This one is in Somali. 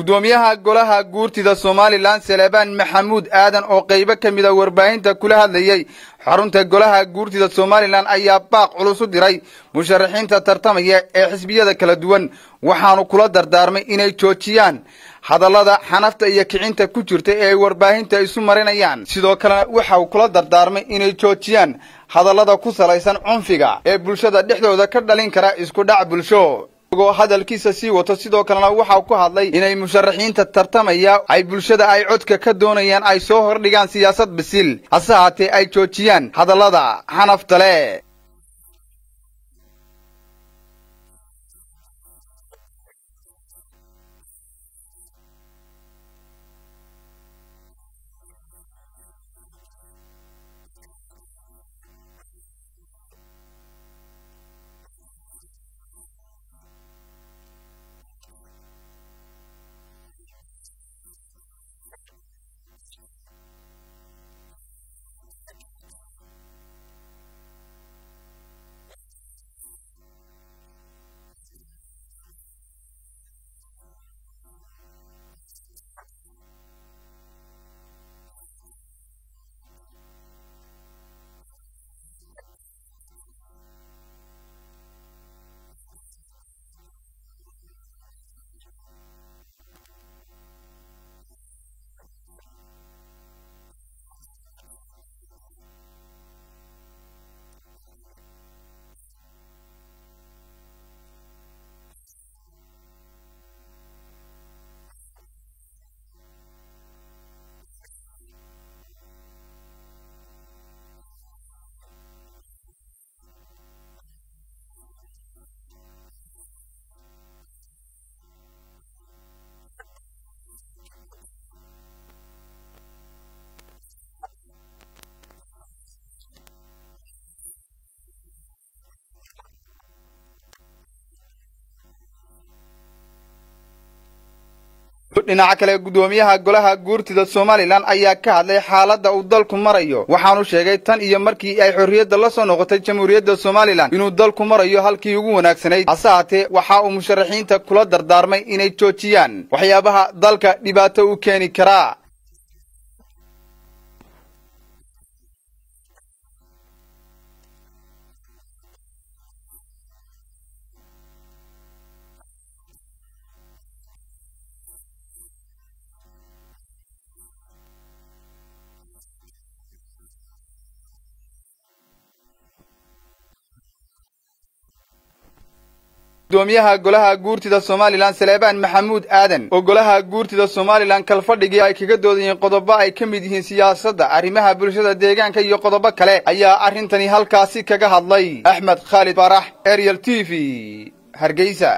guddoomiyaha golaha guurtida somalilan salebaan maxamuud aadan oo qaybo ka mida warbaahinta kula hadlayey xarunta golaha guurtida somalilan ayaa baaq culus u diray musharaxiinta tartamaya ee xisbiyada kala duwan waxaanu kula dardaarmay inay joojiyaan hadallada xanafta iyo kicinta ku jirta ee ay warbaahinta isu marinayaan sidoo kalena waxa uu kula dardaarmay inay joojiyaan hadallada ku salaysan cunfiga ee bulshada dhexdooda ka dhalin kara isku dhac bulsho isagoo hadalkiisa sii wato sidoo kalena waxau ku hadlay inay musharaxiinta tartamaya ay bulshada ay codka ka doonayaan ay soo hordhigaan siyaasad bisil hase haatee ay joojiyaan hadallada xanafta leh dhinaca kale guddoomiyaha golaha guurtida somalilan ayaa ka hadlay xaaladda uu dalku marayo waxaanu sheegay tan iyo markii ay xorriyadda la soo noqotay jamhuuriyadda somalilan inuu dalku marayo halkii ugu wanaagsanayd hase haatee waxa uu musharaxiinta kula dardaarmay inay joojiyaan waxyaabaha dalka dhibaato u keeni karaa gudoomiyaha golaha guurtida somalilan salebaan maxamuud aadan oo golaha guurtida somalilan kalfadhigii ay kaga doodayeen qodobo ay ka mid yihiin siyaasadda arrimaha bulshada deegaanka iyo qodobo kale ayaa arrintani halkaasi kaga hadlay axmed khaalid faarax ariel t v hargeysa